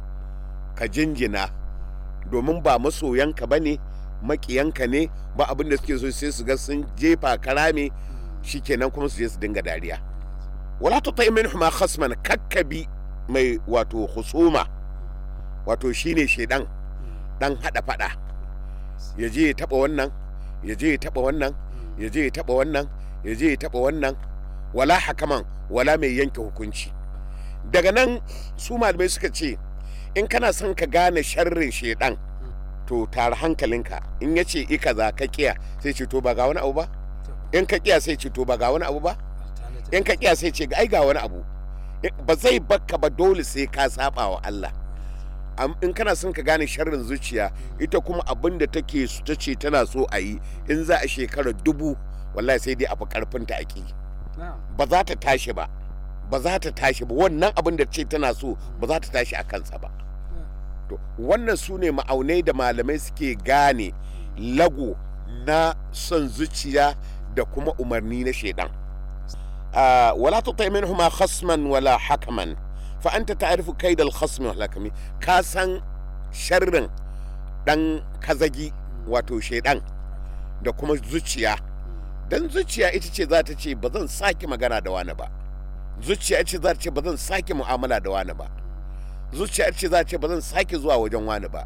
ka jinjina domin ba masoyanka ba ne makiyanka ne ba abin da suke so sai su ga sun jefa karame shikenan kuma su je su dinga dariya wala tutai minhuma khasman kakkabi mai wato husuma wato shine shedan dan hada fada ya je ya taba wannan ya je ya taba wannan ya je ya taba wannan ya je ya taba wannan wala hakaman wala mai yanke hukunci daga nan su malamai suka ce in kana son ka gane sharrin shedan to tare hankalinka in ya ce ika za ka kiya sai ce to ba ga wani abu ba in ka kiya sai ce to ba ga wani abu ba in ka kiya sai ce ai ga wani abu ba zai bakka ba dole sai ka saba wa Allah in kana son ka gane sharrin zuciya ita kuma abin da take ta ce tana so a yi in za a shekara dubu wallahi sai dai abu karfin ta ake ba za ta tashi ba ba za ta tashi ba wannan abin da ce tana so ba za ta tashi a kansa ba to wannan su ne ma'aunai da malamai suke gane lago na son zuciya da kuma umarni na shaidan آه ولا تطع منهما خصما ولا حكما فأنت تعرف كيد الخصم والحكم كاسن شرن دان كزجي wato shaidan da kuma zuciya dan zuciya ita ce za ta ce ba zan sake magana da wani ba zuciya ita ce za ta ce ba zan sake mu'amala da wani ba zuciya ita ce za ta ce ba zan sake zuwa wajen wani ba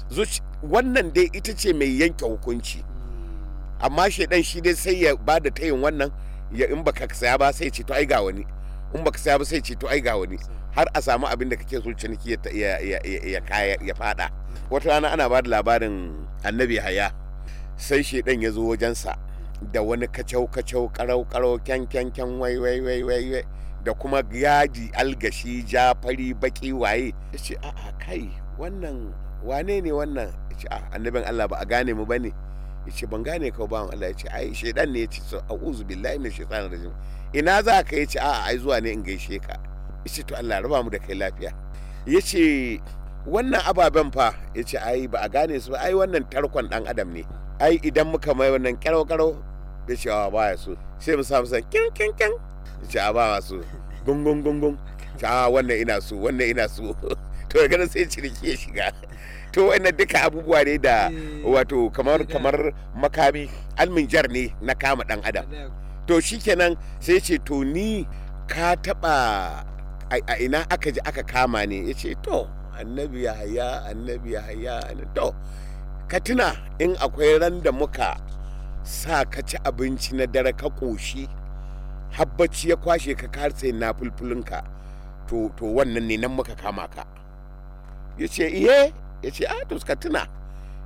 wannan dai ita ce mai yanke hukunci amma shaidan shi dai sai ya ba da tayin wannan ya in baka saya ba sai ce to ai ga wani in baka saya ba sai ce to ai ga wani har a samu abin da kake so ciniki ya ya ya kaya ya fada wata rana ana ba da labarin annabi haya sai shedan ya zo wajensa da wani kacau kacau karau karau kyan kyan kyan wai wai wai wai da kuma yaji algashi ja fari baki waye ya ce a'a kai wannan wane ne wannan ya ce a annabin Allah ba a gane mu bane ya ce ban gane ka bawan Allah ya ce ai shaidan ne ya ce so a'udhu billahi min shaitanir rajim ina za ka ya ce a'a ai zuwa ne in gaishe ka ya ce to Allah raba mu da kai lafiya ya ce wannan ababen fa ya ce ai ba a gane su ba ai wannan tarkon dan adam ne ai idan muka mai wannan karau karau ya ce a baya so sai mu samu san kin kin kin ya ce a ba so gungun gungun ta wannan ina so wannan ina so to daga nan sai ciniki ya shiga to wannan duka abubuwa ne da wato kamar kamar makami alminjar ne na kama dan adam to shikenan sai ce to ni ka taba a ina aka ji aka kama ne ya ce to annabi ya haya annabi ya haya to ka tuna in akwai ran da muka sa ka ci abinci na dare ka ƙoshi habbaci ya kwashe ka karse na fulfulinka to to wannan ne nan muka kama ka ya ce iye ya ce a to ka tuna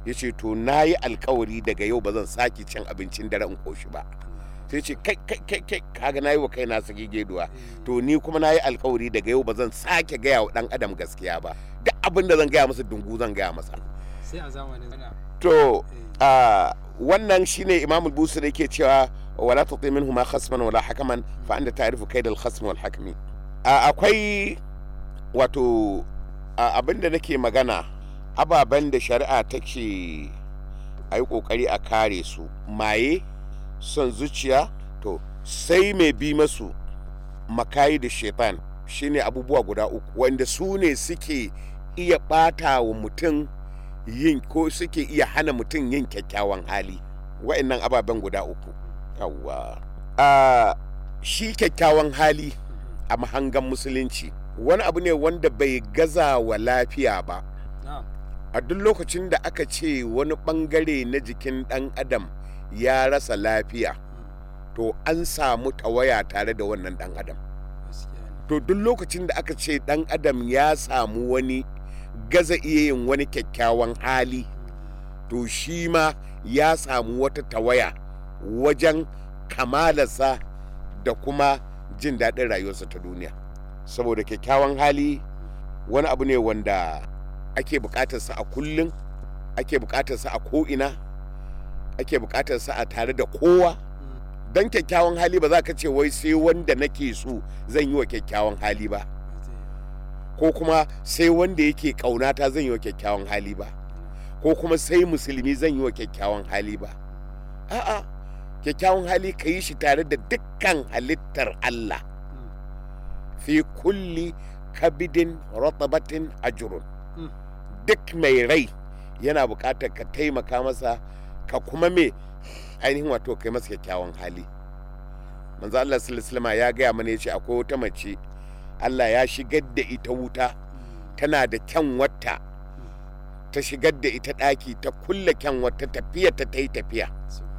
ya ce to na yi alkawari daga yau ba zan sake cin abincin dare in koshi ba sai ce kai kai kai kai kaga na yi wa kaina sake geduwa to ni kuma na yi alkawari daga yau ba zan sake gaya wa dan adam gaskiya ba duk abin da zan gaya masa dungu zan gaya masa sai a zamanin ana to a wannan shine imam al-busir yake cewa wala tuti minhu ma khasman wala hakaman fa anta ta'rifu kayd al-khasm wal hakmi A- akwai wato a- abinda nake magana ababen da shari'a take a yi kokari a kare su maye son zuciya to sai mai bi masu makayi da shaitan shine abubuwa guda uku wanda su ne suke iya bata wa mutum yin ko suke iya hana mutum yin kyakkyawan hali wa'annan ababen guda uku yawwa a shi kyakkyawan hali a mahangan musulunci wani abu ne wanda bai gaza wa lafiya ba na'am a duk lokacin da aka ce wani bangare na jikin dan adam ya rasa lafiya to an samu tawaya tare da wannan dan adam gaskiya ne to duk lokacin da aka ce dan adam ya samu wani gaza iya yin wani kyakkyawan hali to shi ma ya samu wata tawaya wajen kamalarsa da kuma jin daɗin rayuwarsa ta duniya saboda kyakkyawan hali wani abu ne wanda ake buƙatarsa a kullum ake buƙatarsa a ko'ina ake buƙatarsa a tare da kowa don kyakkyawan hali ba za ka ce wai sai wanda nake so zan yi wa kyakkyawan hali ba ko kuma sai wanda yake ƙaunata zan yi wa kyakkyawan hali ba ko kuma sai musulmi zan yi wa kyakkyawan hali ba a'a kyakkyawan hali ka yi shi tare da dukkan halittar Allah fi kulli kabidin ratabatin ajrun Mm. duk mai rai yana buƙatar ka taimaka masa ka kuma me ainihin wato kai masa kyakkyawan hali manzo Allah sallallahu alaihi wasallam ya gaya mana yace akwai wata mace Allah ya shigar da ita wuta tana da kyan wata ta shigar da ita ɗaki ta kulle kyan wata tafiya ta ta yi tafiya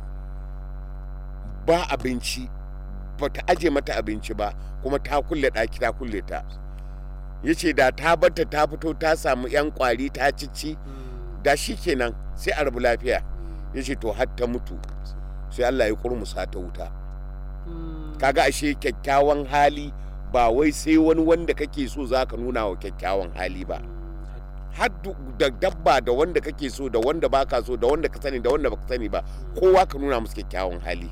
ba abinci ba ta aje mata abinci ba kuma ta kulle ɗaki ta kulle ta ya ce da ta barta ta fito ta samu 'yan kwari ta cici da shi kenan sai a rabu lafiya ya ce to har ta mutu sai Allah ya kurmusa ta wuta kaga ashe kyakkyawan hali ba wai sai wani wanda kake so za ka nuna wa kyakkyawan hali ba har du- da dabba da wanda kake so da wanda baka so da wanda ka sani da wanda baka sani ba kowa ka nuna musu kyakkyawan hali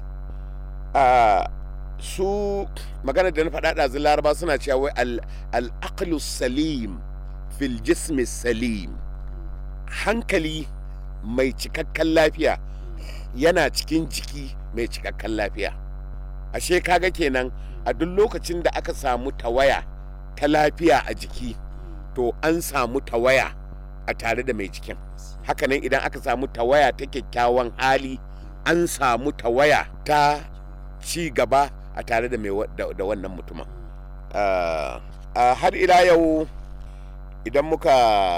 a su magana da na faɗa ɗazu laraba suna cewa wai al- al-aqlu salim fil jismi salim hankali mai cikakken lafiya yana cikin jiki mai cikakken lafiya ashe kaga kenan a duk lokacin da aka samu tawaya ta lafiya a jiki to an samu tawaya a tare da mai jikin hakanan idan aka samu tawaya ta kyakkyawan hali an samu tawaya ta ci gaba a tare da, mai wa- da, da wannan mutumin Ah, ah, har ila yau idan muka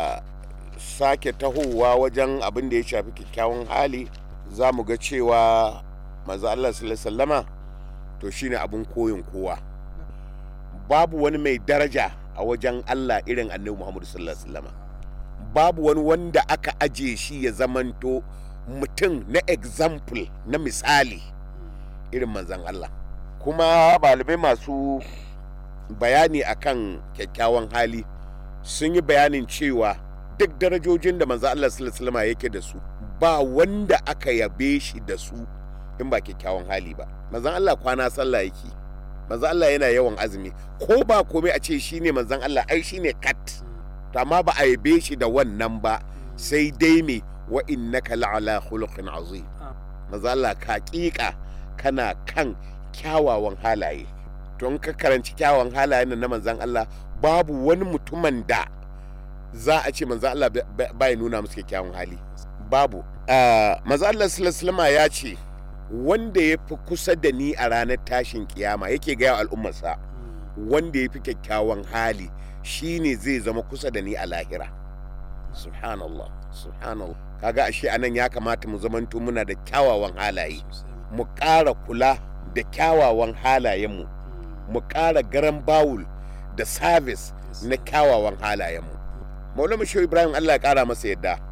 sake tahowa wajen abin da ya shafi kyakkyawan hali za mu ga cewa maza Allah sallallahu alaihi wasallama to shine abin koyin kowa babu wani mai daraja a wajen Allah irin annabi Muhammadu sallallahu alaihi wasallama babu wani wanda aka aje shi ya zamanto mutum na example na misali irin manzan Allah kuma balibai masu bayani akan kyakkyawan hali sun yi bayanin cewa duk darajojin da manzan Allah sallallahu alaihi wasallama yake da su ba wanda aka yabe shi da su in ba kyakkyawan hali ba manzan Allah kwana sallah yake manzan Allah yana yawan azumi ko ba komai a ce shine manzan Allah ai shine kat to amma ba a yabe shi da wannan ba sai dai me wa innaka la'ala khuluqin azim manzan Allah ka kika kana kan kyawawan halaye don ka karanci kyawawan halayen nan na manzan Allah babu wani mutumin da za a ce manzan Allah ba ya nuna musu kyakkyawan hali babu manzan Allah sallallahu alaihi ya ce wanda ya fi kusa da ni a ranar tashin kiyama yake gaya al'ummarsa wanda ya fi kyakkyawan hali shine zai zama kusa da ni a lahira subhanallah subhanallah kaga ashe anan ya kamata mu zamanto muna da kyawawan halaye mu ƙara kula da kyawawan halayenmu mu ƙara garan bawul da sabis na kyawawan halayenmu maulama shehu ibrahim allah ya ƙara masa yadda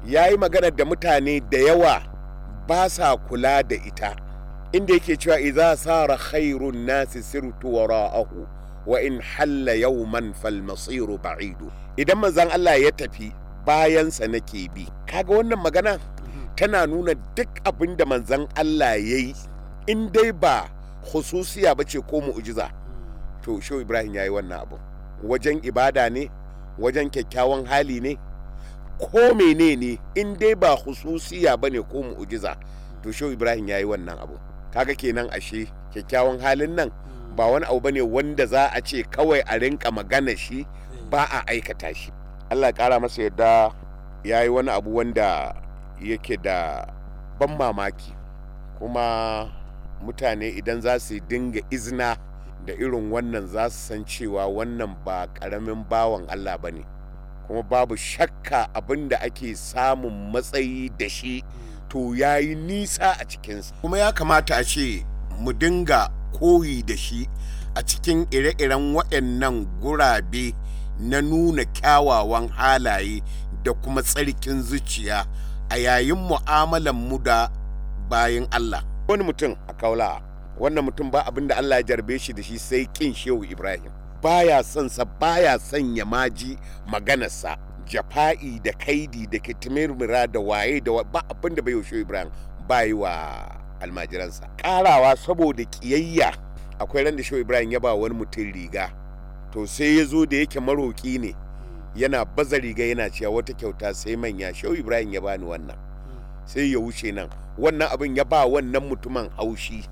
ya yi magana da mutane da yawa ba sa kula da ita inda yake cewa idza sara khairun nasi sirtu wara'ahu wa in halla yawman fal masiru ba'idu idan manzon Allah ya tafi bayansa nake bi kaga wannan magana tana nuna duk abin da manzon Allah ya yi in dai ba khususiya ba ce ko mu'jiza to shehu ibrahim ya yi wannan abu wajen ibada ne wajen kyakkyawan hali ne ko menene in dai ba khususiya ba ne ko mu'jiza to shehu ibrahim ya yi wannan abu kaga kenan ashe kyakkyawan halin nan ba wani abu bane wanda za a ce kawai a rinka magana shi ba a aikata shi allah ya kara masa yadda ya yi wani abu wanda yake da ban mamaki kuma mutane idan za su dinga izina da irin wannan za su san cewa wannan ba ƙaramin bawan allah ba ne kuma babu shakka abin da ake samun matsayi da shi to ya yi nisa a cikinsa kuma ya kamata a ce mu dinga koyi da shi a cikin ire-iren waɗannan gurabe na nuna kyawawan halaye da kuma tsarkin zuciya a yayin mu'amalan mu da bayan Allah wani mutum a kaula wannan mutum ba abin da Allah ya jarbe shi da shi sai kin shehu Ibrahim baya son sa baya son ya maji maganarsa jafa'i da kaidi da kitimirmira da waye da ba abin da bai shehu Ibrahim bayi wa almajiransa karawa saboda kiyayya akwai ran da shehu Ibrahim ya ba wani mutum riga to sai ya zo da yake maroki ne yana baza riga yana cewa wata kyauta sai manya shehu Ibrahim ya bani wannan sai ya wuce nan wannan abin ya ba wannan mutumin haushi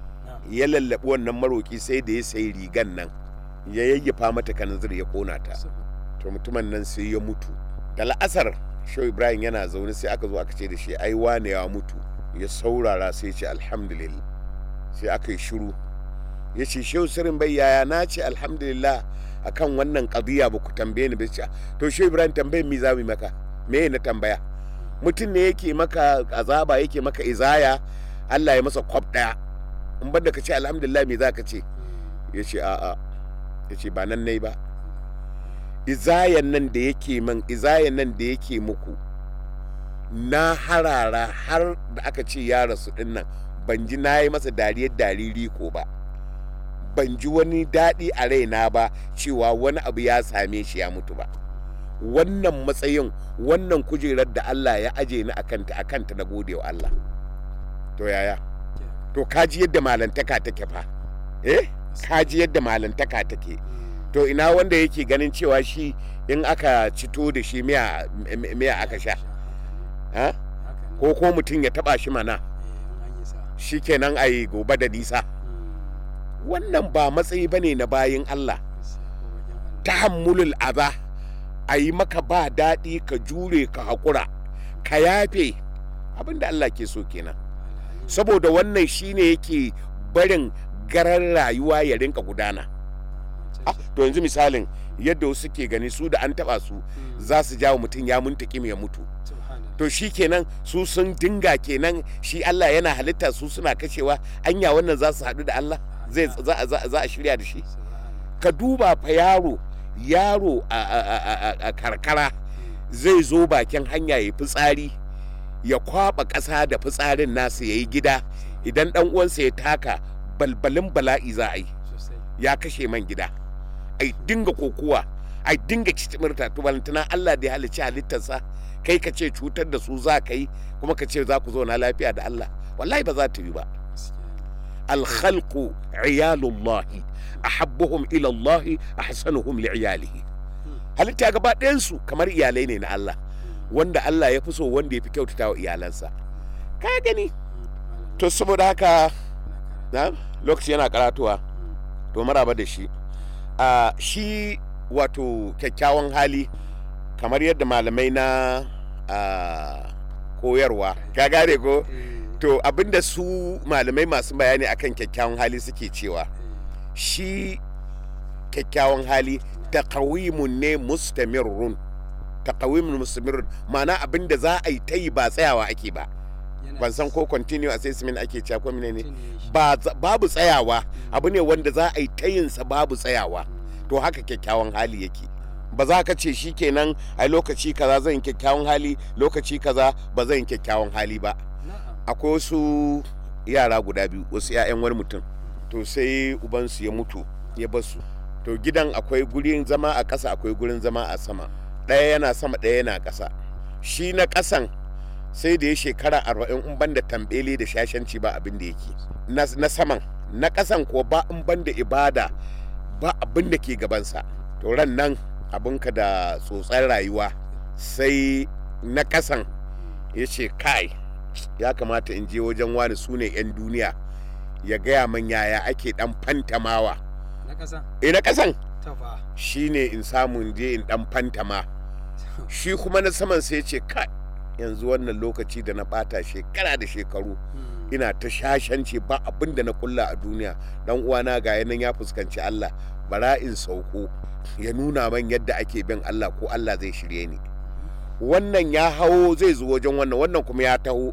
ya lallabi wannan maroki sai da ya sayi rigan nan ya yayyafa mata kanzir ya kona ta to mutumin nan sai ya mutu da la'asar shehu ibrahim yana zaune sai aka zo aka ce da shi ai wane ya mutu ya saurara sai ce alhamdulillah sai aka yi shiru ya ce shehu sirin bai yaya na ce alhamdulillah akan wannan qadiya ba ku tambaye ni ba ce to shehu ibrahim tambayin mi za mu maka me na tambaya mutum ne yake maka azaba yake maka izaya Allah ya masa kwab daya in banda ka ce alhamdulillah me za ka ce ya ce a'a ya ce ba nan nai ba izayan nan da yake man izayan nan da yake muku na harara har da aka ce ya rasu din nan ban ji na yi masa dariyar dariri ko ba ban ji wani daɗi a raina ba cewa wani abu ya same shi ya mutu ba wannan matsayin wannan kujerar da Allah ya aje ni akanta akanta na gode wa Allah to yaya to kaji yadda malantaka take fa eh kaji yadda malantaka take to ina wanda yake ganin cewa shi in aka cito da shi miya miya aka sha ha ko ko mutum ya taba shi mana shikenan ai gobe da nisa wannan ba matsayi bane na bayin Allah tahammulul adha a yi maka ba daɗi ka jure ka haƙura ka yafe abin da Allah ke so kenan saboda wannan shine yake barin garar rayuwa ya rinka gudana to yanzu misalin yadda wasu ke gani su da an taba su za su jawo mutum ya muntaki ya mutu to shi kenan su sun dinga kenan shi Allah yana halitta su suna kashewa anya wannan za su haɗu da Allah zai za a shirya da shi ka duba fa yaro yaro a karkara zai zo bakin hanya ya fitsari ya kwaba ƙasa da fitsarin nasu ya yi gida idan ɗan uwansa ya taka balbalin bala'i za a yi ya kashe man gida ai dinga kokuwa ai dinga cicimirta to balantana Allah da ya halicci halittarsa kai ka ce cutar da su za ka yi kuma ka ce za ku zauna lafiya da Allah wallahi ba za ta yi ba alkhalqu iyalullahi ahabbuhum ila Allah ahsanuhum li'iyalihi halitta gaba ɗayan su kamar iyalai ne na Allah wanda Allah ya fi so wanda ya fi kyautata wa iyalansa ka gani to saboda haka na lokaci yana karatuwa to maraba da shi a shi wato kyakkyawan hali kamar yadda malamai na koyarwa ka gane ko to abinda su malamai masu bayani akan kyakkyawan hali suke cewa shi kyakkyawan hali taqawimun ne mustamirrun taqawimun mustamirrun ma'ana abinda za a yi ta yi ba tsayawa ake ba ban san ko continue assessment ake cewa ko ne ba babu tsayawa abu ne wanda za a yi ta yin sa babu tsayawa to haka kyakkyawan hali yake ba za ka ce shi kenan a lokaci kaza zan yi kyakkyawan hali lokaci kaza ba zan yi kyakkyawan hali ba na'am akwai wasu yara guda biyu wasu 'ya'yan wani mutum to sai ubansu ya mutu ya basu to gidan akwai gurin zama a ƙasa akwai gurin zama a sama ɗaya yana sama ɗaya yana ƙasa shi na ƙasan sai da ya shekara arba'in in banda tambele da shashanci ba abin da yake na, na saman na ƙasan ko ba in banda ibada ba abin da ke gabansa to ran nan abinka da tsotsar rayuwa sai na ƙasan ya ce kai ya kamata in je wajen wani su ne 'yan duniya ya gaya man yaya ake dan fantamawa na ƙasa e na ƙasan tafa shine in samu in je in dan fantama shi kuma na saman sai ce kai yanzu wannan lokaci da na bata shekara da shekaru ina ta shashanci ba abin da na kulla a duniya dan uwana ga yanan ya fuskanci Allah bara in sauko ya nuna man yadda ake bin Allah ko Allah zai shirye ni wannan ya hawo zai zo wajen wannan wannan kuma ya taho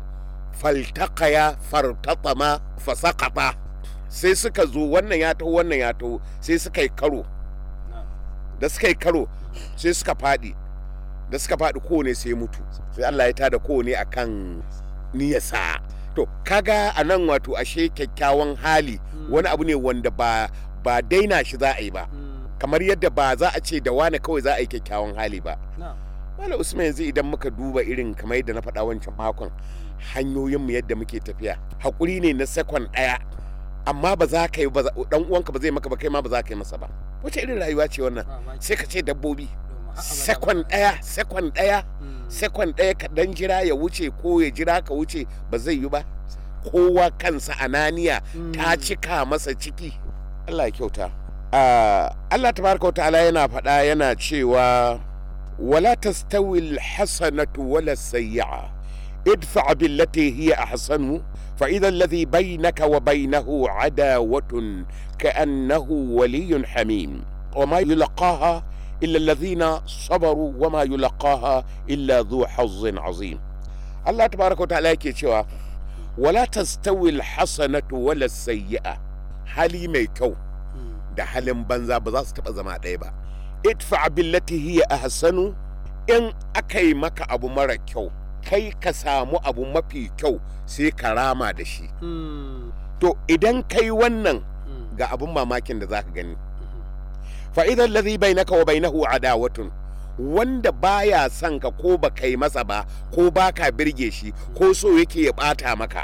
faltaqaya fartatama fasaqata sai suka zo wannan ya taho wannan ya taho sai suka yi karo na'am da suka yi karo sai suka faɗi da suka faɗi kowane sai mutu sai Allah ya tada kowane akan niyasa to kaga a nan wato ashe kyakkyawan hali wani abu ne wanda ba ba daina shi za a yi ba kamar yadda ba za a ce da wane kawai za a yi kyakkyawan hali ba na'am Malam Usman yanzu idan muka duba irin kamar yadda na faɗa wancan makon hanyoyinmu yadda muke tafiya haƙuri ne na sekon ɗaya amma ba za ka yi ba dan uwanka ba zai maka ba kai ma ba za ka yi masa ba wace irin rayuwa ce wannan mamaki sai ka ce dabbobi domin har abada sekon ɗaya sekon ɗaya Mm. sekon ɗaya ka dan jira ya wuce ko ya jira ka wuce ba zai yi ba kowa kansa ananiya ta Mm. cika masa ciki Allah ya kyauta Ah, Allah tabaraka wa ta'ala yana faɗa yana cewa wala tastawi alhasanatu wala sayyi'a idfa billati hiya ahsanu fa idha alladhi bainaka wa bainahu adawatun ka'annahu waliyyun hamim وما يلقاها إلا الذين صبروا وما يلقاها إلا ذو حظ عظيم الله تبارك وتعالى yake cewa wala tastawi alhasanatu wala sayyi'a hali mai kyau Mm. da halin banza ba za su taba zama ɗaya ba idfa billati hiya ahsanu in aka yi maka abu mara kyau kai ka samu abu mafi kyau sai ka rama da shi Mm. to idan kai wannan Mm. ga abun mamakin da zaka gani Mhm. fa idan ladhi bainaka wa bainahu adawatun wanda baya son ka ko ba kai masa ba ko ba ka birge shi ko so yake ya bata maka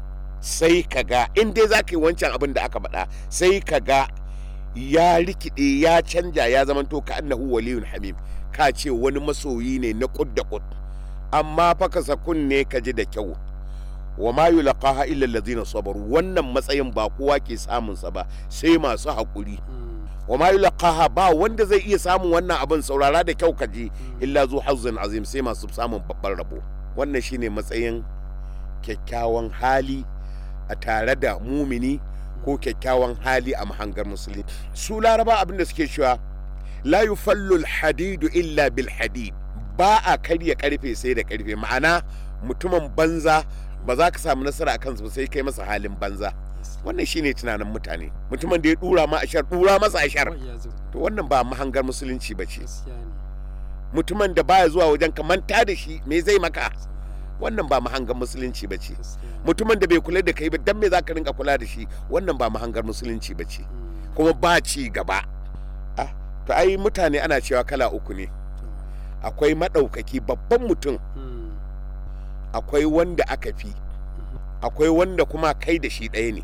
sai ka ga in dai za ka yi wancan abin da aka faɗa sai ka ga ya rikide ya canja ya zamanto ka annahu waliyun hamim ka ce wani masoyi ne na kud da kud amma fa ka kunne ka ji da kyau wa ma yulqaha illa allazina sabaru wannan matsayin ba kowa ke samun sa ba sai masu haƙuri Mm. wa ma yulqaha ba wanda zai iya samun wannan abin saurara da kyau kaji illa zu hazzin azim sai masu samun babban rabo wannan shine matsayin kyakkyawan hali a tare da mumini ko kyakkyawan hali a mahangar musulmi su laraba abin da suke cewa la yufallu hadidu illa bil hadid ba a karya karfe sai da karfe ma'ana mutumin banza ba za ka samu nasara a kansu ba sai kai masa halin banza wannan shine tunanin mutane mutumin da ya dura ma ashar dura masa ashar Wai ya zo. to wannan ba mahangar musulunci ba ce Gaskiya ne. mutumin da baya zuwa wajen ka manta da shi me zai maka wannan ba mahangar musulunci ba ce Gaskiya ne. mutumin da bai kula da kai ba dan me za ka rinka kula da shi wannan ba mahangar musulunci ba ce Mm. kuma ba ci gaba ah to ai mutane ana cewa kala uku ne To. akwai maɗaukaki babban mutum Mm. akwai wanda aka fi akwai wanda kuma kai da shi ɗaya ne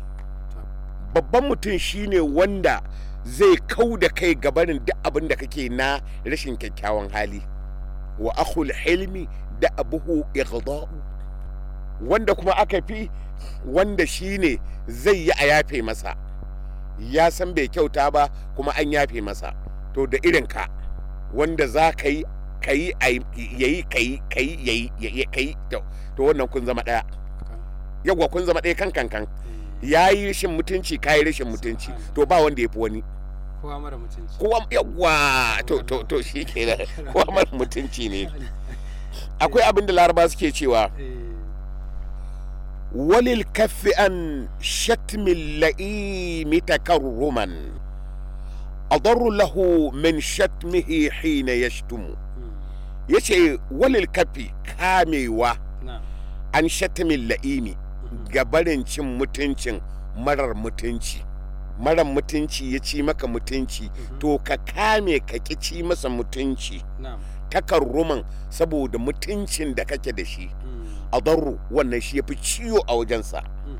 babban mutum shine wanda zai kau da kai gabanin duk abin da kake na rashin kyakkyawan hali wa akhul hilmi da abuhu ighda'u wanda kuma aka fi wanda shine zai yi a yafe masa ya san bai kyauta ba kuma an yafe masa to da irin ka wanda za ka yi ka yi yayi ka yi ka yi yayi yayi ka yi to to wannan kun zama ɗaya Ka- yawwa kun zama ɗaya kan kan kan eh. ya yi rashin mutunci ka yi rashin mutunci to ba wanda ya fi wani Kowa mara mutunci. kowa yawwa to to to shi ke da kowa mara mutunci ne akwai abin da laraba suke cewa Eh. walil kaffi an shatmin la'imi takarruman adarru lahu min shatmihi hina yashtumu Mm. yace walil kafi kamewa na'am an shatamin la'imi ga barin cin mutuncin marar mutunci marar mutunci ya ci maka mutunci to ka kame ka ki ci masa mutunci na'am takarruman saboda mutuncin da kake da shi Mm. a darru wannan shi ya fi ciwo a wajensa Mm.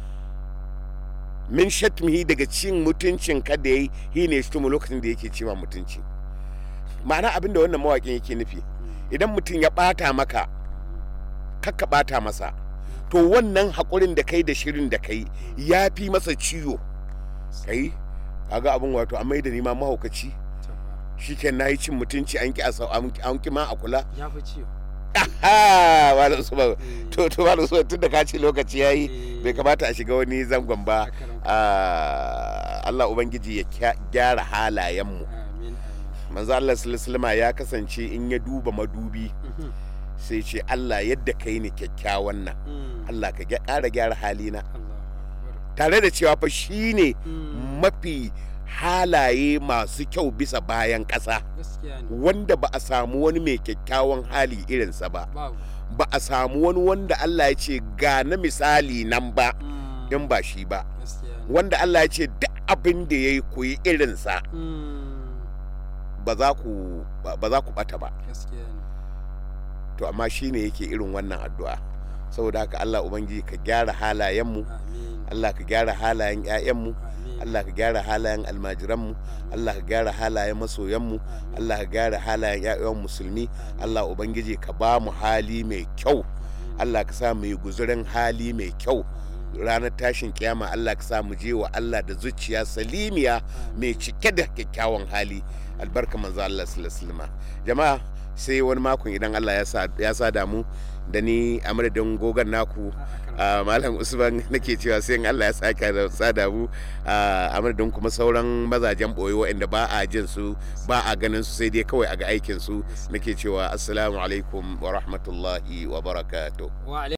min shatmihi daga cin mutuncin ka da yayi hi ne shi lokacin da yake cewa mutunci ma'ana abin da wannan mawaƙin yake nufi idan mutum ya ɓata maka kakka ɓata masa to wannan haƙurin da kai da shirin da kai ya fi masa ciwo kai kaga abin wato a mai da nima mahaukaci To fa. shi na yi cin mutunci an ki a sau- an ki- an ki ma a kula ya fi ciwo aha malam usman Eh. to to malam usman tun da ka ce lokaci yayi Eh. bai kamata a shiga wani zangon ba Haka nan. Ah, Allah ubangiji ya kya- gyara halayenmu amin amin manzo Allah sallallahu alaihi wasallam ya kasance in ya duba madubi Mhm. sai ce Allah yadda kai ni kyakkyawan nan Mm. Allah ka gya- ƙara gyara halina Allahu akbar tare da cewa fa shine Mm. mafi halaye masu kyau bisa bayan ƙasa gaskiya ne wanda ba a samu wani mai kyakkyawan hali irinsa ba babu ba a samu wani wanda Allah ya ce ga na misali nan ba Mm. in ba shi ba gaskiya ne wanda Allah ya ce duk abin da ya yi ku yi irinsa Mm. ba za ku ba ba za ku bata ba gaskiya ne to amma shi ne yake irin wannan addu'a saboda haka Allah ubangiji ka gyara halayenmu amin Allah ka gyara halayen 'ya'yanmu amin Allah ka gyara halayen almajiranmu Allah ka gyara halayen masoyanmu amin Allah ka gyara halayen 'ya'yan musulmi Allah ubangiji ka ba mu hali mai kyau Allah ka sa mu yi guzurin hali mai kyau ranar tashin kiyama Allah ka sa mu je wa Allah da zuciya salimiya mai cike da kyakkyawan hali albarka manzo Allah sallallahu alaihi wasallam jama'a sai wani makon idan Allah ya sa ya sa damu da ni a madadin gogon naku a malam usman nake cewa sai in Allah ya saka da sada mu a madadin kuma sauran mazajen boye waɗanda ba a jin su ba a ganin su sai dai kawai a ga aikin su nake cewa assalamu alaikum wa rahmatullahi wa barakatuh wa